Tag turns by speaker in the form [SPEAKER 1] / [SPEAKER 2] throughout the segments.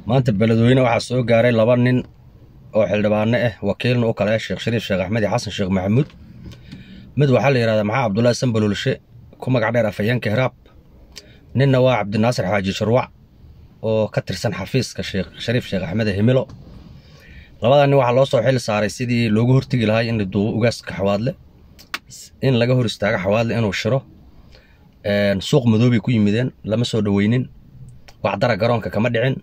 [SPEAKER 1] maanta beledweyne waxaa soo gaaray laba nin oo xildhibaano ah wakiilna u kale ah sheekh shariif sheekh axmed iyo xasan sheekh maxamuud mid waxaa la yidhahdaa maxaa cabdullaahi sanbalolshe ku magac dheer afhayeenka hiraab ninna waa cabdinaasir xaaji sharwac oo ka tirsan xafiiska sheekh shariif sheekh axmed himilo labada nin waxaa loo soo xil saaray sidii loogu hortegi lahay in la duubo ugaaska xawaadle in laga hor istaago xawaadle inuu shiro suuq madoobay ku yimideen lama soo dhoweynin waxdara garoonka kama dhicin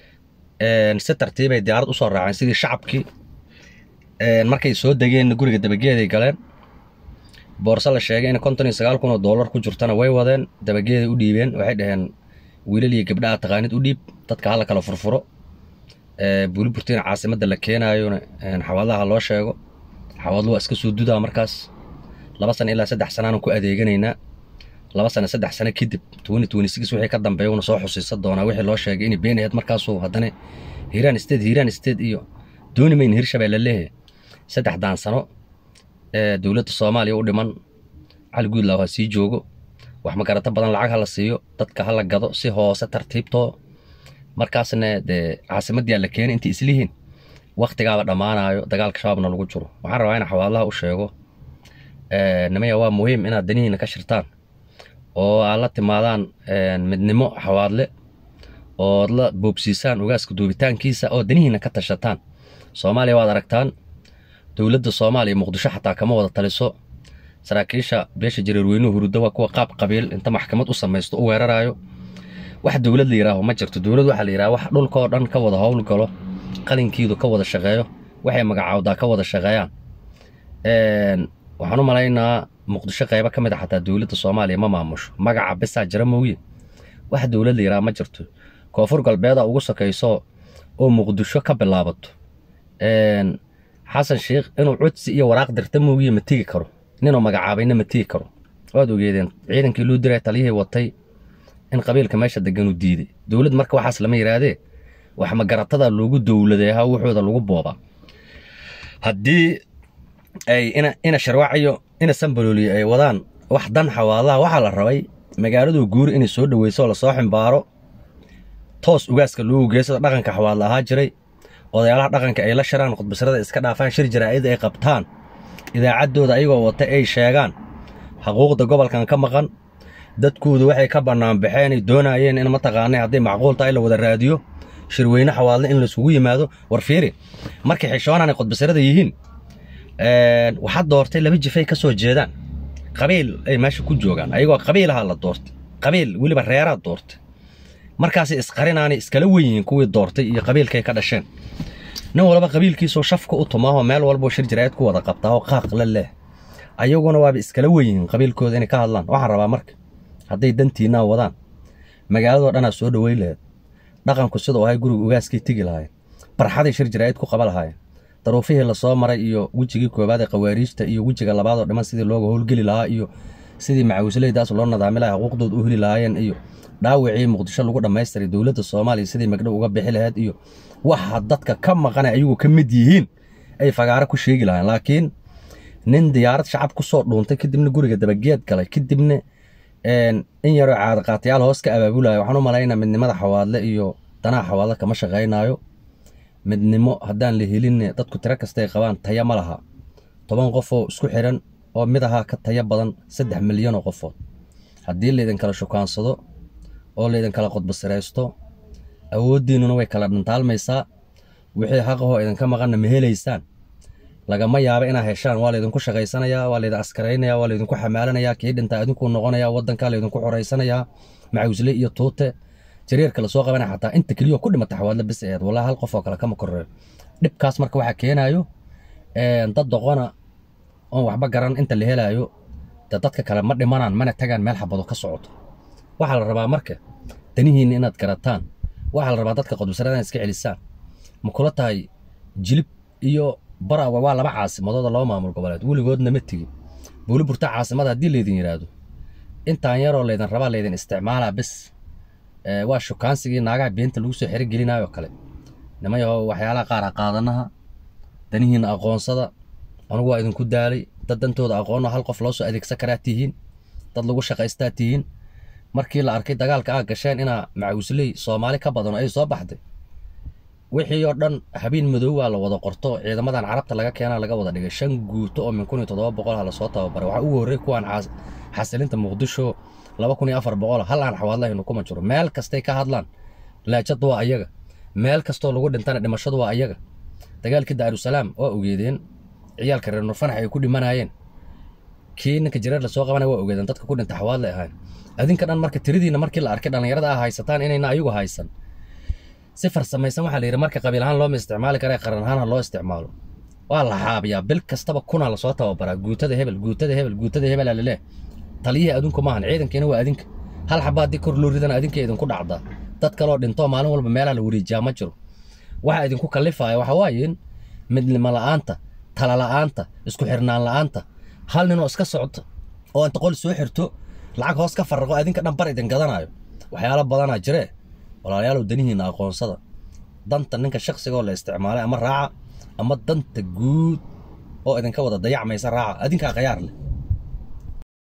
[SPEAKER 1] si tartiibay diyaarad usoo raaceen sidii shacabkii markay soo degeen guriga dabageeday galeen boorse la sheegay in konton iyo sagaal kun oo dollar ku jirtana way wadeen dabageeday u dhiibeen waxay dhaheen wiilal iyo gabdha aad taqaanid u dhiib dadka hala kala furfuro buuliburtiin caasimadda la keenaayona xawaadlaha loo sheego xawaadlu waa iska soo dudaa markaas laba sano ilaa saddex sanaanan ku adeeganaynaa laba sano saddex sano kadib wixii ka dambeeya una soo xusiisa doonaa wixii loo sheegay inay been aheyd markaasuu haddana hiiraan state hiiraan state iyo dooni mayn hirshabeelle leehe saddexdaan sano ee dowladda soomaaliya u dhiman cali guudlaaw ha sii joogo wax magarato badan lacag ha la siiyo dadka ha la gado si hoose tartiibtoo markaasna dee caasimaddiyaa la keenay intay islihiin wakhtigaaba dhammaanayo dagaalka shabaabna lagu jiro waxaan rabaa ina xawaadlaha u sheego nimaya waa muhiim inaad danihiina ka shirtaan oo aad la timaadaan midnimo xawaadle ood la boobsiisaan ugaaska duubitaankiisa oo danihiina ka tashataan soomaaliya waad aragtaan dowladda soomaaliya muqdisho xataa kama wada taliso saraakiisha beesha jareerweynuhu huruda waa kuwa qaab qabiil inta maxkamad u samaysto u weeraraayo wax dowlad la yidhaaho ma jirto dowlad waxaa la yidhaha wax dhulkaoo dhan ka wada howlgalo qalinkiidu ka wada shaqeeyo waxay magacaawdaa ka wada shaqeeyaan waxaan u malaynaa muqdisho qaybo ka mid a xataa dowladda soomaaliya ma maamusho magaca bisaa jira mooye wax dowlad la yidhaha ma jirto koonfur galbeeda ugu sokayso oo muqdisho ka bilaabato xasan sheikh inuu codsi iyo waraaq dirta moogiye ma tegi karo ninuu magacaabayna ma tegi karo waad ogeedeen ciidankii loo diray taliyihii watay in qabiilka meesha deganuu diiday dowlad marka waxaas lama yidhaahdee wax magaratada loogu dowladeeha wuxuuda lagu boobaa haddii ay ina sharwaaciyo ina sanbalooliyo ay wadaan wax dan xawaalaha waxaa la rabay magaaladu guuri inay soo dhoweyso lasoo ximbaaro toos ugaaska loogu geysada dhaqanka xawaadla ahaa jiray odayaalaha dhaqanka ay la shiraan khudbasrada iska dhaafaan shir jaraa'id ay qabtaan idaacaddooda ayagoo wata ay sheegaan xuquuqda gobolkan ka maqan dadkoodu waxay ka bannaan baxeenay doonaayeen in mataqaanay hadday macquul tahay la wada raadiyo shirweyne xawaadle in laisugu yimaado war fiiri markay xishoonaan ay khudbasrada yihiin waxaad doortay laba jifay ka soo jeedaan qabiil ay meesha ku joogaan ayagoo qabiilaha la doortay qabiil weliba reeraad doortay markaasay isqarinaanay iskala wen yihiin kuwii doortay iyo qabiilkay ka dhasheen nin walba qabiilkiisoo shafka u tumaahoo meel walboo shir jaraa'id ku wada qabtaa oo qaaq la leh ayaguna waaba iskala wen yihiin qabiilkooda inay ka hadlaan waxaan rabaa marka hadday dantiinaa wadaan magaaladoo dhanaa soo dhoweyn laheed dhaqanku siduu ahay guriga ugaaskay tegi lahaayeen barxaday shir jaraa'id ku qaba lahaayeen daruufihii lasoo maray iyo wejigii koowaad ee qawaariijta iyo wejiga labaadoo dhiman sidii looga howlgeli lahaa iyo sidii macawisleydaas loo nadaami lahaa xuquuqdood u heli lahaayeen iyo dhaawacii muqdisho lagu dhammaystiray dowladda soomaaliya sidii magdhow uga bixi lahayd iyo waxa dadka ka maqana ayagu ka mid yihiin ay fagaaro ku sheegi lahayen laakiin nin diyaarad shacab ku soo dhuuntay kadibna guriga dabageed galay kadibna in yaroo caadaqaatayaal hoos ka abaabulaya waxaan u malaynaa midnimada xawaadle iyo danaha xawaadle kama shaqaynaayo midnimo haddaan la helin dadku tiro kastay qabaan taya ma laha toban qofoo isku xiran oo mid ahaa ka taya badan saddex milyanoo qofood haddii laydin kala shukaansado oo laydin kala qodbasiraysto awooddiinnuna way kala dhantaalmaysaa wixii xaqahoo idinka maqanna ma helaysaan lagama yaaba inaa heshaan waa laydinku shaqaysanayaa waa laydin askaraynayaa waa laydinku xamaalanayaa kii dhintaa idinkuu noqonayaa waddankaa laydinku xoraysanayaa macawisle iyo tuute jareerka lasoo qabanaya xataa inta keliyo ku dhimata xawaadla bis aheed wallahi hal qof oo kale kama korreeyo dhibkaas marka waxaa keenaayo dad doqona oon waxba garan inta la helaayo dee dadka kale ma dhimanaan mana tagaan meel xabado ka socoto waxaa la rabaa marka danihiinna inaad garataan waxaa la rabaa dadka qodbasarada inaad iska celisaan ma kula tahay jilib iyo barawa waa laba caasimadooda laba maamul goboleed weligoodna ma tegin buuli burta caasimada haddii laydin yidhaahdo intaan yaroo laydin rabaa laydin isticmaalaa bis waa shukaansigii naagaha beenta lagu soo xerogelinaayoo kale nimayaho waxyaalaha qaara qaadanaha danihiinna aqoonsada anugu waa idinku daalay dad dantooda aqoonno hal qof loo soo adeegsan karaa tihiin dad lagu shaqaystaa tihiin markii la arkay dagaalka aa gasheen inaa macawisley soomaali ka badan oo ay soo baxday wixii oo dhan habeen madowaa la wada qorto ciidamadan carabta laga keena laga wada dhigay shan guuto oo min kun iyo toddoba boqol ha lasoo tababaray waxaa ugu horrey kuwaan xasilinta muqdisho laba kun iyo afar boqol hal aan xawaadlaynu kuma jiro meel kastay ka hadlaan laajad waa ayaga meel kastoo lagu dhintana dhimashadu waa ayaga dagaalkii daarusalaam waa ogeedeen ciyaalka reer nurfanax ay ku dhimanayeen kii ninka jireer lasoo qabanaya waa ogeedeen dadka ku dhinta xawaadlay ahayn adinka dhan marka tiridiina markii la arkay dhallinyarada ah haysataan inayna ayagu haysan si farsamaysan waxaa la yidhi marka qabiil ahaan looma isticmaali kara qaran ahaan ha loo isticmaalo waa la xaabiyaa bil kastaba kunaa lasoo tababaraa guutada hebel guutada hebel guutada hebel alale taliyihii adinku maahan ciidankiina waa adinka hal xaba haddii kor loo ridana adinka idinku dhacdaa dad kaloo dhintoo maalin walba meelaha la wareejiyaa ma jiro waxa idinku kallifaya waxa waaye midnimo la'aanta tala la'aanta isku xirnaan la'aanta hal ninoo iska socdo oo inta qol soo xirto lacag hoos ka farraqo adinka dhan bar idin gadanayo waxyaalo badanaa jiree walaalayaalow danihiinna aqoonsada danta ninka shakhsigoo la isticmaalay ama raaca ama danta guud oo idinka wada dayacmaysa raaca adinkaa khayaar leh